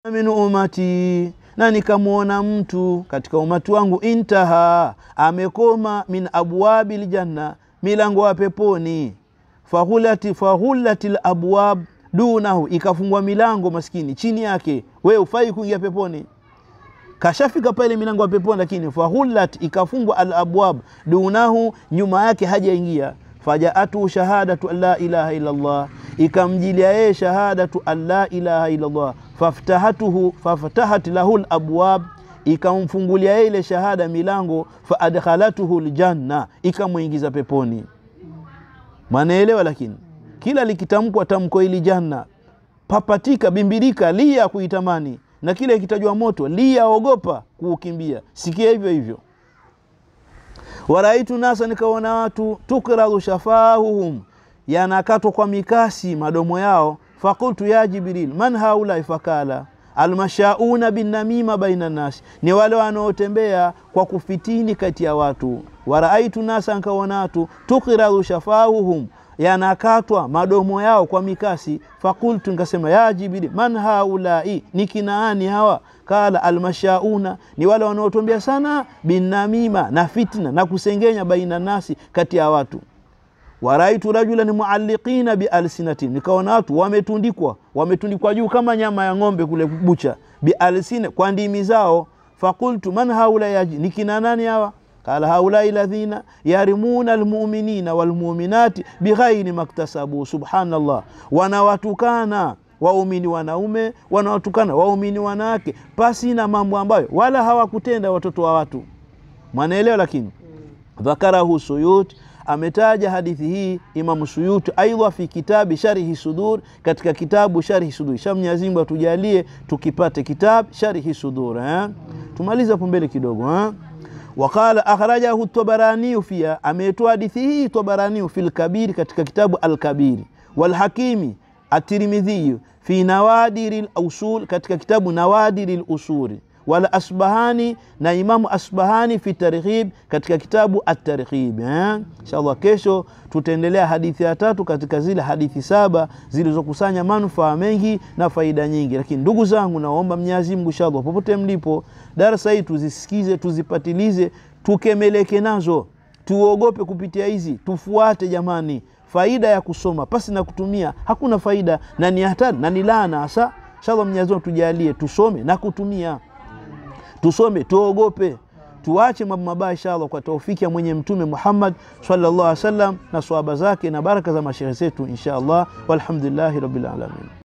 min umati, na nikamwona mtu katika umati wangu, intaha, amekoma min abwabi ljanna, milango wa peponi, fahulati fahulati labwab dunahu, ikafungwa milango maskini chini yake, we ufai kuingia peponi kashafika pale milango ya peponi, lakini fahullat ikafungwa alabwab dunahu, nyuma yake hajaingia. Fajaatu shahadatu an la ilaha illallah, ikamjilia yeye shahadatu an la ilaha illallah. Faftahatuhu faftahat lahu labwab, ikamfungulia yeye ile shahada milango. Faadkhalatuhu ljanna, ikamwingiza peponi. Mwanaelewa? Lakini kila likitamkwa tamko hili janna, papatika, bimbirika, lia kuitamani na kile kitajwa moto lia, ogopa kuukimbia. Sikia hivyo hivyo. Waraitu nasa, nikaona watu tukradhu shafahuhum, yanakatwa kwa mikasi madomo yao. Fakultu ya Jibril, man haulai? Fakala almashauna binnamima baina nasi, ni wale wanaotembea kwa kufitini kati ya watu. Waraaitu nasa, nikaona watu tukradhu shafahuhum yanakatwa madomo yao kwa mikasi. Fakultu, nikasema ya Jibril, man haulai, ni kinaani hawa? Kala almashauna, ni wale wanaotombea sana binamima, na fitna na kusengenya, baina nasi, kati ya watu. Waraitu rajulan mualliqina bialsinatin, nikaona watu wametundikwa, wametundikwa juu kama nyama ya ng'ombe kule bucha, bialsina, kwa ndimi zao. Fakultu man haulai, ni kina nani hawa? Kala haulai ladhina yarimuna almuminina walmuminati bighairi maktasabu. Subhanallah, wanawatukana waumini wanaume, wanawatukana waumini wanawake pasi na mambo ambayo wala hawakutenda watoto wa watu. Mwanaelewa? Lakini dhakarahu Suyuti, ametaja hadithi hii Imamu Suyuti aidha fi kitabi Sharhi Sudur, katika kitabu Sharhi Sudur. Sha Mwenyezi Mungu atujalie tukipate kitabu Sharhi Sudur eh? Tumalize hapo mbele kidogo eh? Waqala akhrajahu Tabaraniyu fiha, ametoa hadithi hii Tabaraniyu fi lkabiri, katika kitabu Alkabiri, walhakimi Atirmidhiyu fi nawadiri lusul, katika kitabu nawadiri lusuli, wala Asbahani na Imamu Asbahani fi targhib, katika kitabu Atarghib. Eh, inshallah kesho tutaendelea hadithi ya tatu katika zile hadithi saba zilizokusanya manufaa mengi na faida nyingi. Lakini ndugu zangu, naomba Mwenyezi Mungu inshallah, popote mlipo, darasa hii tuzisikize, tuzipatilize, tukemeleke nazo, tuogope kupitia hizi, tufuate jamani. Faida ya kusoma pasi na kutumia hakuna faida, na ni hatari na ni laana hasa. Inshallah Mwenyezi Mungu tujalie tusome na kutumia, tusome tuogope tuache mambo mabaya inshallah, kwa taufiki ya mwenye Mtume Muhammad sallallahu alaihi wasallam na swahaba zake na baraka za mashehe zetu inshallah. Walhamdulillahi rabbil alamin.